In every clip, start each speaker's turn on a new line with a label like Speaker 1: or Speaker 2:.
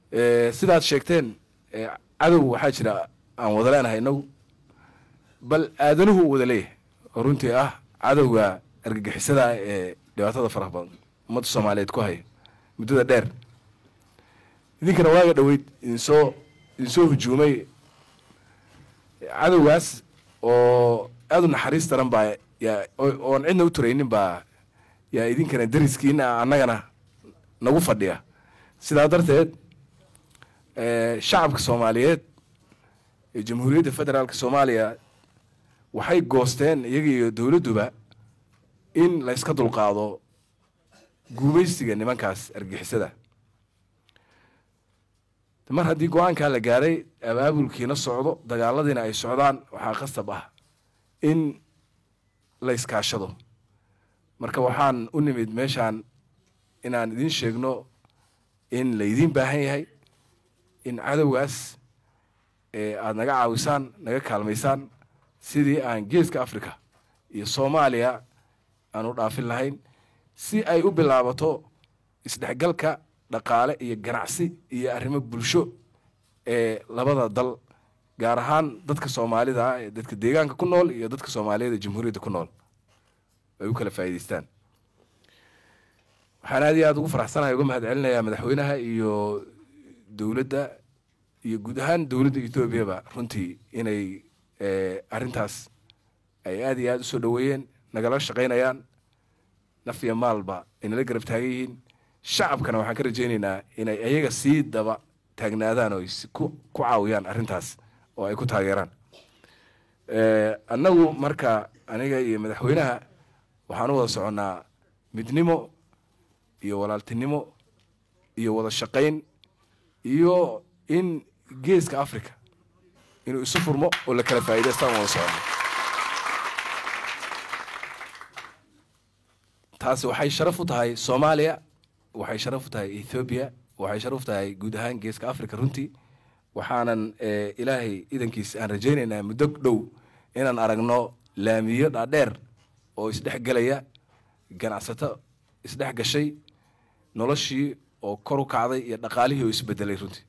Speaker 1: sidaad sheegteen cadow waxaa jira aan wada leenahay inagu bal aadanuhu uu wada leeyahay oo runtii ah cadowga argagixisada ee dhibaatada faraha badan ummadda soomaaliyeed ku haya muddada dheer idinkana waaga dhoweyd idinsoo idinsoo hujuumay cadowgaas oo aada u naxariis daran baa yaa oon cidna u turaynin baa yaa idinkana dariskiina annagana nagu fadhiya sidaa darteed shacabka soomaaliyeed ee jamhuuriyadda federaalka soomaaliya waxay goosteen iyaga iyo dowladduba in la yska dulqaado guumaystiga nimankaas argixisada mar haddii go-aankaa la gaaray abaabulkiina socdo dagaaladiina ay socdaan waxaa qasab ah in la iskaashado marka waxaan u nimid meeshaan inaan idiin sheegno in laydiin baahan yahay in cadowgaas aada naga caawisaan naga kaalmaysaan sidii aan geeska africa iyo soomaaliya aan u dhaafin lahayn si ay u bilaabato isdhexgalka dhaqaale iyo ganacsi iyo arrimo bulsho ee labada dal gaar ahaan dadka soomaalida ah ee dadka deegaanka ku nool iyo dadka soomaaliyeed ee jamhuuriyadda ku nool ay u kala faa'iidaystaan waxaan aad iyo aada ugu faraxsanahay uga mahad celinayaa madaxweynaha iyo dowladda iyo guud ahaan dowladda etoobiyaba runtii inay arrintaas ay aada iyo aada usoo dhoweeyeen nagala shaqaynayaan naf iyo maalba ay nala garab taagan yihiin shacabkana waxaan ka rajaynaynaa inay ayaga sii daba taagnaadaan oo ku ku caawiyaan arrintaas oo ay ku taageeraan annagu marka aniga iyo madaxweynaha waxaan u wada soconnaa midnimo iyo walaaltinimo iyo wada shaqayn iyo in geeska africa inuu isu furmo oo la kala faa'idaystaan wada soconno taasi waxay sharaf u tahay soomaaliya waxay sharaf u tahay ethoobiya waxay sharaf u tahay guud ahaan geeska africa runtii waxaanan ilaahay idankiis aan rajaynaynaa muddo dhow inaan aragno laamiyo dhaadheer oo isdhex gelaya ganacsato isdhex gashay noloshii oo kor u kacday iyo dhaqaalihii oo isbedelay runtii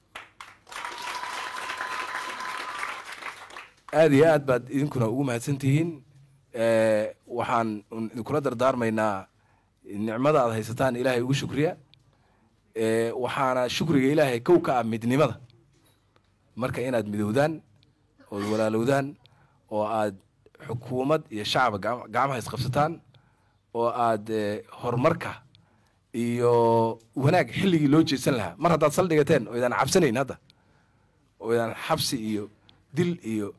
Speaker 1: aada iyo aad baad idinkuna ugu mahadsan tihiin waxaan idinkula dardaarmaynaa nicmada aad haysataan ilaahay ugu shukriya waxaana shukriga ilaahay kow ka ah midnimada marka inaad midowdaan ood walaalowdaan oo aad xukuumad iyo shacaba gacmaha isqabsataan oo aad horumarka iyo wanaag xilligii loo jeedsan lahaa mar haddaad saldhigateen oo idaan cabsanayn hadda oo idaan xabsi iyo dil iyo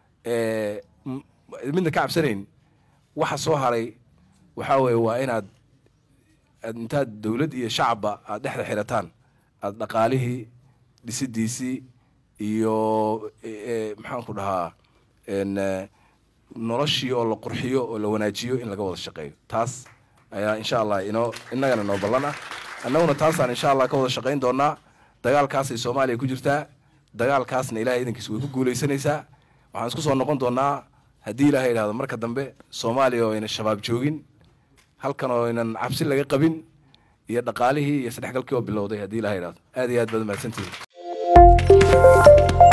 Speaker 1: midna ka cabsanayn waxa soo haray waxaa weeye waa inaad intaad dowlad iyo shacabba aad dhexda xirataan aad dhaqaalihii dhisidiisii iyo maxaan ku dhahaa noloshii oo la qurxiyo oo la wanaajiyo in laga wada shaqeeyo taas ayaa insha allah inoo innagana noo ballan ah annaguna taasaan insha allah ka wada shaqayn doonaa dagaalkaasay soomaaliya ku jirtaa dagaalkaasna ilahay idankiis way ku guulaysanaysaa waxaan isku soo noqon doonaa haddii ilahay idhahdo marka dambe soomaaliya oo ayna shabaab joogin halkan oo aynan cabsi laga qabin iyo dhaqaalihii iyo sadhexgalkii oo bilowday haddii ilahay idhahdo aad iyo aad baad mahadsantihin